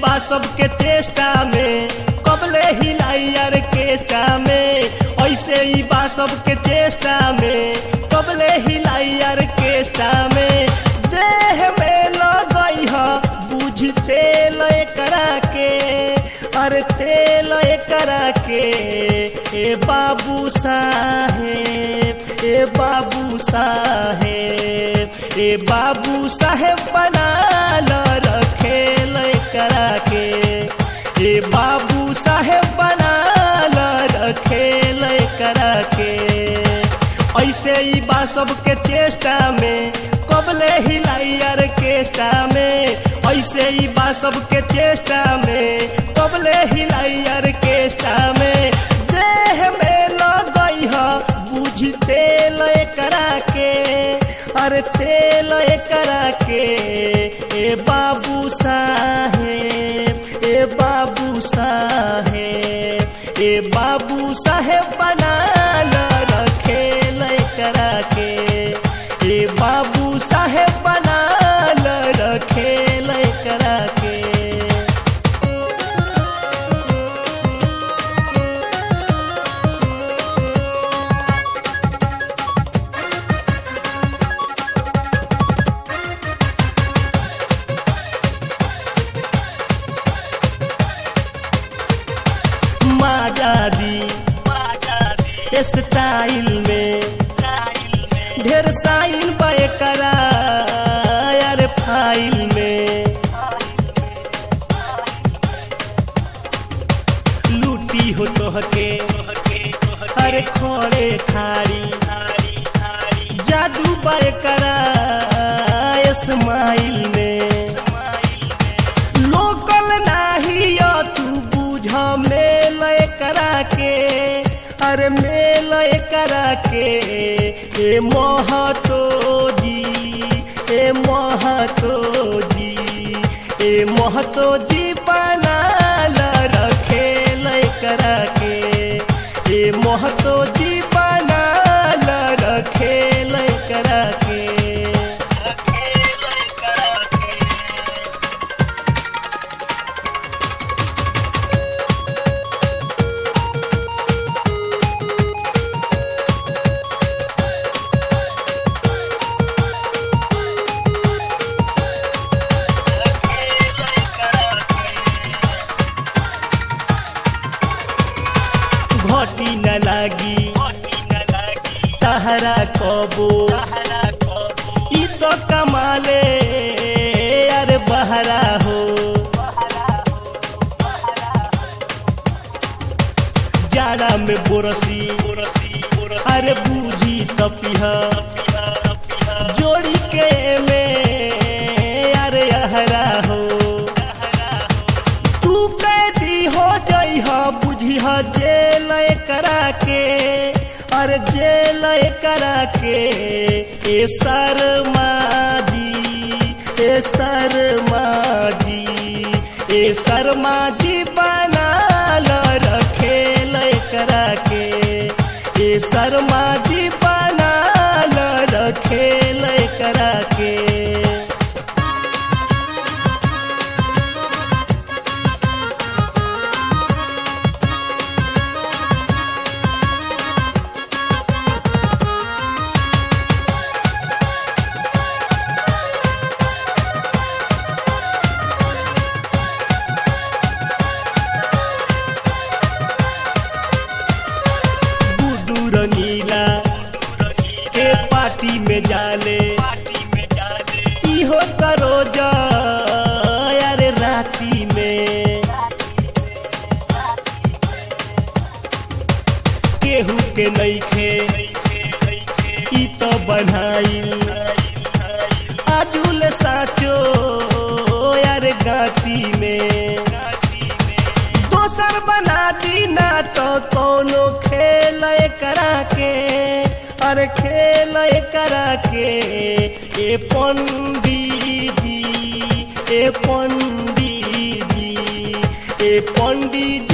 बा सबके चेष्टा में कबले हिलाई ऑर्केस्ट्रा में ऐसे ही बा सबके चेष्टा में कबले हिलाई ऑर्केस्ट्रा में देह में लगई ह बुझ तेल करा के अरे तेल करा के ए बाबू साहेब ए बाबू साहेब ए बाबू साहेब बना ल रखेल करा के ए बाबू साहेब बना ल रखेल करा के ऐसे ही बा सबके चेष्टा में कबले हिलाई ऑर्केस्ट्रा में ऐसे ही बा सबके चेष्टा में कबले हिलाई ऑर्केस्ट्रा में देह में लगई ह बुझ तेल करा के अरे तेल करा के ए बाबू साहेब ए बाबू साहेब ए बाबू साहेब बना ल रखेल करा के ए बाबू साहेब बना ल रखेल करा के माजादी स्टाइल में ढेर साइल बाय करा यार फाइल में लूटी हो तोहके अरे खोड़े खारी जादू बाय करा स्माइल में लोकल नाही या तू बुझ मेल करा के अरे मेल करा के ए महतो जी ए महतो जी ए महतो जी बना ल रखेल करा के ए महतो जी बना ल रखेल करा के घटी न लागी तहरा कबो ई तो कमाले अरे बहरा हो जाड़ा में बोरसी अरे बूझी तपिहा जोड़ी के में अरे अहरा हो तू कैदी हो जई ह बुझी ह जेल करा के अरे जेल करा के ए शर्मा जी ए शर्मा जी ए शर्मा जी बना ल रखेल करा के ए शर्मा जी बना ल रखेल करा के गुड्डू रंगीला के पार्टी में जाले इहो करो जा अरे राती में केहू के नईखे ई तो बनाइल आजुल साचो यार गाती में दोसर बना दी ना तो कोनो खेल करा के अरे खेल करा के ए पंडित जी ए पंडित जी ए पंडित